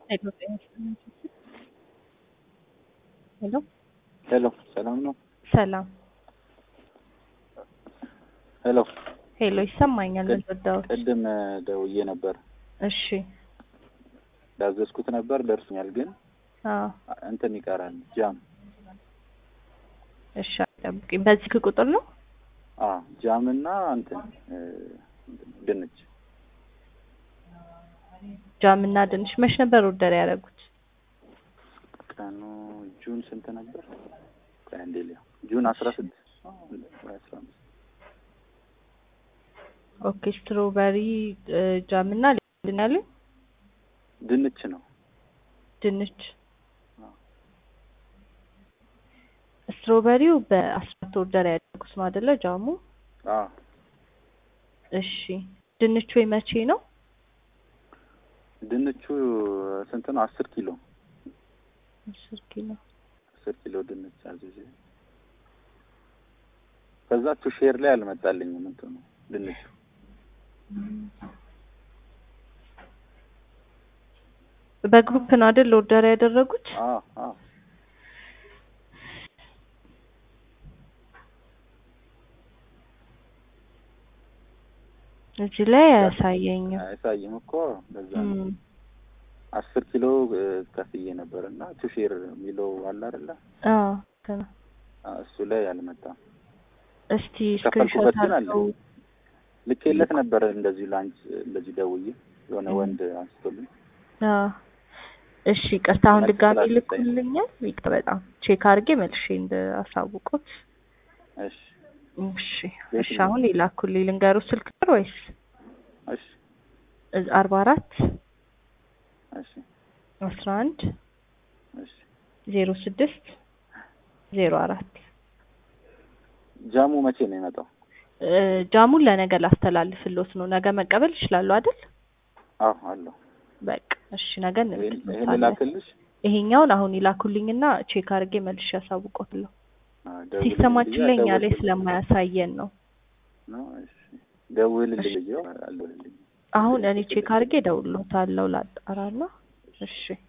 ሄሎ ሄሎ ሰላም ነው? ሰላም ሄሎ ሄሎ ይሰማኛል። ልረዳዎት? ቅድም ደውዬ ነበር እሺ ያዘዝኩት ነበር ደርሶኛል፣ ግን አዎ እንትን ይቀራል ጃም። እሺ ጠብቂኝ። በዚህ ቁጥር ነው? አ ጃም እና እንትን እ ድንች ጃም እና ድንች መች ነበር ኦርደር ያደረጉት? ቀኑ ጁን ስንት ነበር? ቆይ አንዴ ልየው። ጁን አስራ ስድስት ወይ አስራ አምስት ኦኬ ስትሮበሪ ጃም እና ምንድን ያሉኝ? ድንች ነው። ድንች አዎ። ስትሮበሪው በአስራት ኦርደር ያደረጉት ነው አይደለ? ጃሙ አ እሺ ድንቹ መቼ ነው? ድንቹ ስንት ነው? አስር ኪሎ አስር ኪሎ አስር ኪሎ ድንች አዝዤ ከዛ ቱ ሼር ላይ አልመጣልኝም እንትኑ ድንቹ በግሩፕ ነው አይደል ኦርደር ያደረጉት? አ አ እዚህ ላይ አያሳየኝም። አያሳይም እኮ ለዛ ነው። እም፣ አስር ኪሎ እ ከፍዬ ነበር እና ቱ ሼር የሚለው አለ አይደለ? አዎ ገና አ እሱ ላይ አልመጣም። እስቲ የከፈልኩበት ስክሪንሾት ግን አለ። አድርገው ልኬለት ነበር እንደዚሁ ላንች እንደዚህ ደውዬ የሆነ እም። ወንድ አንስቶልኝ አዎ እሺ ይቅርታ፣ አሁን መልስ ድጋሚ ስላልሰጠኝ ነው። ልኩልኛል። ይቅር በጣም ቼክ አድርጌ መልሼ እንዳሳውቁት። እሺ እሺ የት እሺ፣ ነው? አሁን ይላኩልኝ። ልንገሩ ስልክ ቁጥር ወይስ እሺ አርባ አራት እሺ አስራ አንድ እሺ ዜሮ ስድስት ዜሮ አራት ጃሙ መቼ ነው የመጣው? እ ጃሙን ለነገ ላስተላልፍሎት ነው። ነገ መቀበል ይችላሉ አይደል? አዎ አለው። በቃ እሺ፣ ነገ ይሄን ይሄን እንልክሎታለን። ልላክልሽ? ይሄኛውን አሁን ይላኩልኝና ቼክ አድርጌ መልሼ ያሳውቆታለሁ። አ ደውልልኝ ሲስተማችን ብዬ ላይ እኛ ላይ አልደወልኩልኝም ስለማያሳየን ነው። ነው። እሺ ደውልልኝ ብዬው አልደወልልኝም። አሁን እኔ ቼክ አድርጌ እደውልልዎታለሁ ላጣራና። እሺ